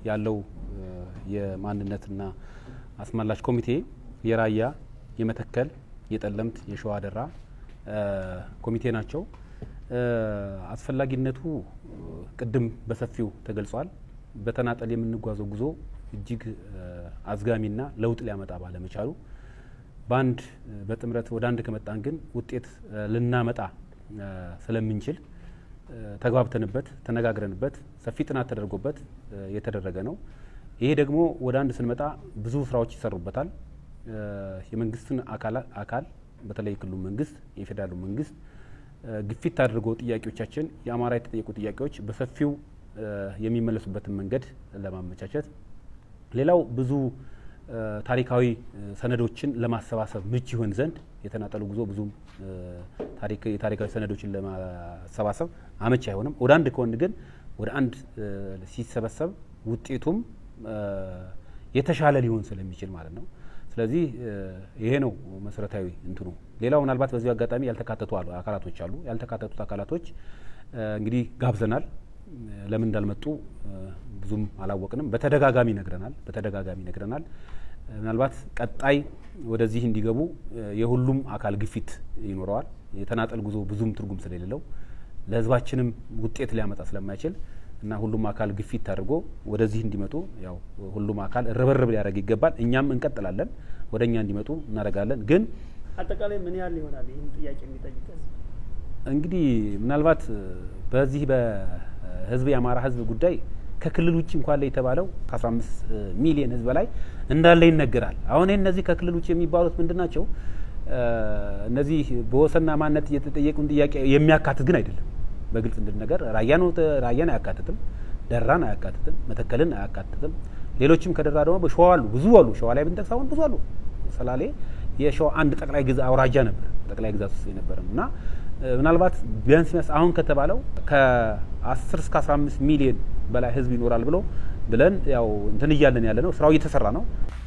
ያለው የማንነትና አስመላሽ ኮሚቴ የራያ፣ የመተከል፣ የጠለምት፣ የሸዋ ደራ ኮሚቴ ናቸው። አስፈላጊነቱ ቅድም በሰፊው ተገልጿል። በተናጠል የምንጓዘው ጉዞ እጅግ አዝጋሚና ለውጥ ሊያመጣ ባለመቻሉ በአንድ በጥምረት ወደ አንድ ከመጣን ግን ውጤት ልናመጣ ስለምንችል ተግባብተንበት ተነጋግረንበት ሰፊ ጥናት ተደርጎበት የተደረገ ነው። ይሄ ደግሞ ወደ አንድ ስንመጣ ብዙ ስራዎች ይሰሩበታል። የመንግስትን አካል በተለይ የክልሉ መንግስት፣ የፌዴራሉ መንግስት ግፊት አድርጎ ጥያቄዎቻችን የአማራ የተጠየቁ ጥያቄዎች በሰፊው የሚመለሱበትን መንገድ ለማመቻቸት ሌላው ብዙ ታሪካዊ ሰነዶችን ለማሰባሰብ ምቹ ይሆን ዘንድ የተናጠሉ ጉዞ ብዙም የታሪካዊ ሰነዶችን ለማሰባሰብ አመች አይሆንም። ወደ አንድ ከሆን ግን ወደ አንድ ሲሰበሰብ ውጤቱም የተሻለ ሊሆን ስለሚችል ማለት ነው። ስለዚህ ይሄ ነው መሰረታዊ እንትኑ። ሌላው ምናልባት በዚሁ አጋጣሚ ያልተካተቱ አካላቶች አሉ። ያልተካተቱት አካላቶች እንግዲህ ጋብዘናል። ለምን እንዳልመጡ ብዙም አላወቅንም። በተደጋጋሚ ነግረናል በተደጋጋሚ ነግረናል። ምናልባት ቀጣይ ወደዚህ እንዲገቡ የሁሉም አካል ግፊት ይኖረዋል። የተናጠል ጉዞ ብዙም ትርጉም ስለሌለው ለሕዝባችንም ውጤት ሊያመጣ ስለማይችል እና ሁሉም አካል ግፊት አድርጎ ወደዚህ እንዲመጡ ያው ሁሉም አካል ርብርብ ሊያደርግ ይገባል። እኛም እንቀጥላለን፣ ወደ እኛ እንዲመጡ እናደርጋለን። ግን አጠቃላይ ምን ያህል ይሆናል ይህን ጥያቄ የሚጠይቅ እንግዲህ ምናልባት በዚህ በህዝብ የአማራ ህዝብ ጉዳይ ከክልል ውጭ እንኳን ላይ የተባለው ከ15 ሚሊዮን ህዝብ በላይ እንዳለ ይነገራል። አሁን እነዚህ ከክልል ውጭ የሚባሉት ምንድን ናቸው? እነዚህ በወሰንና ማንነት የተጠየቁን ጥያቄ የሚያካትት ግን አይደለም። በግልጽ እንድንነገር ራያን ራያን አያካትትም፣ ደራን አያካትትም፣ መተከልን አያካትትም። ሌሎችም ከደራ ደግሞ ሸዋ አሉ፣ ብዙ አሉ። ሸዋ ላይ ብንጠቅስ አሁን ብዙ አሉ። ሰላሌ የሸዋ አንድ ጠቅላይ ግዛ አውራጃ ነበር፣ ጠቅላይ ግዛት ውስጥ የነበረም እና ምናልባት ቢያንስ ቢያንስ አሁን ከተባለው ከ10 እስከ 15 ሚሊዮን በላይ ህዝብ ይኖራል ብሎ ብለን ያው እንትን እያለን ያለ ነው። ስራው እየተሰራ ነው።